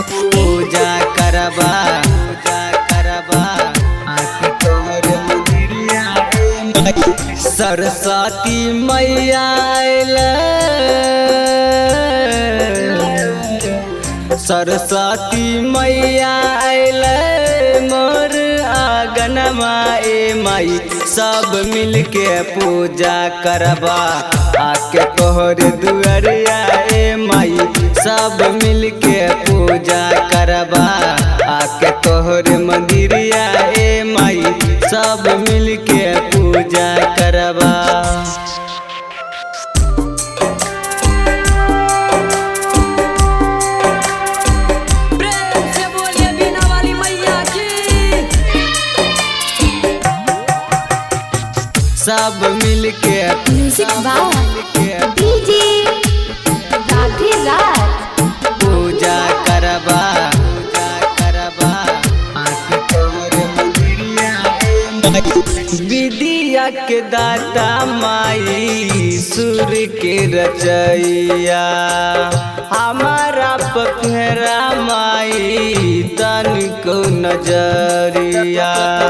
पूजा करबा पूजा करबा आके तोहर मंदिरिया ए माई सरस्वती मैया अइले सरस्वती मैया अइले मोर आंगनमा ए माई सब मिलके पूजा करबा आके तोहर दुआरिया ए माई सब मिलके पूजा करबा आके तोहर मंदिरिया ए माई सब मिलके पूजा करबा प्रेम से बोलिए बीना वाली मैया की सब मिलके म्यूजिक बाय मिलके डीजे राधे राज पूजा करबा पूजा करबा आँख तोहर मंदिरिया ए माई। विद्या के दाता माई सुर के रचैया हमारा पखेरा माई तन को नजरिया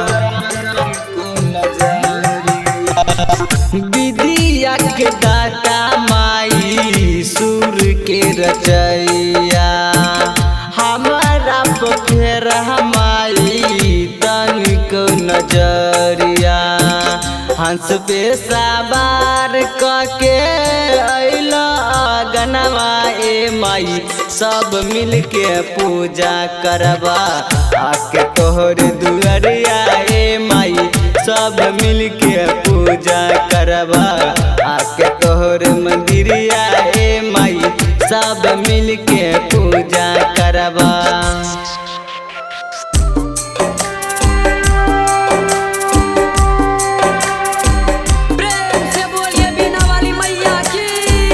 विद्या के दाता माई सुर के रचैया हमारा पोखरा माई तन को नजरिया हंस पे सवार कके अइला गनवा ए माई सब मिलके पूजा करबा आके तोहर दुआरिया ए माई सब मिलके पूजा करबा आके तोहर मंदिरिया ए माई सब मिलके पूजा करबा प्रेम से बोलिए बीना वाली मैया की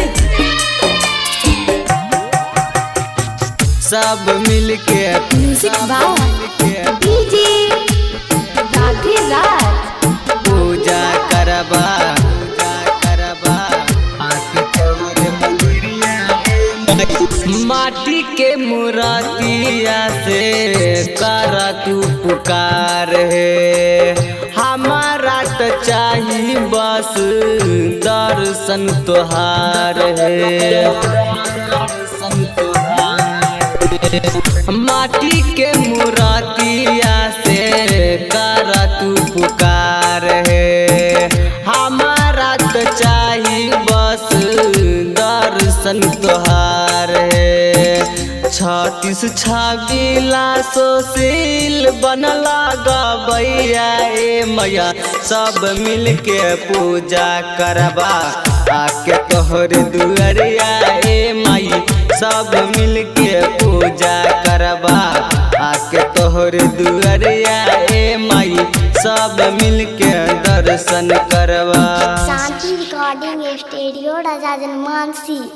सब मिलके म्यूजिक बाय मिलके डीजे राधे राज पूजा करबा पूजा करबा आके तोहर मंदिरिया ए माई। माटी के मुरातिया से कर तू पुकार है हमारा तो चाही बस दर्शन तोहार है दर्शन तोहार है। माटी के मुरातिया से कर तू पुकार है हमारा तो चाही बस दर्शन तोहार है छत्तीस छबीला सोशील बनला गबैया ए मैया सब मिलके पूजा करबा आके तोहर दुआरिया ए माई सब मिलके पूजा करबा आके तोहर दुआरिया ए माई सब मिलके दर्शन करबा शांति रिकॉर्डिंग स्टूडियो राजा जनमानसी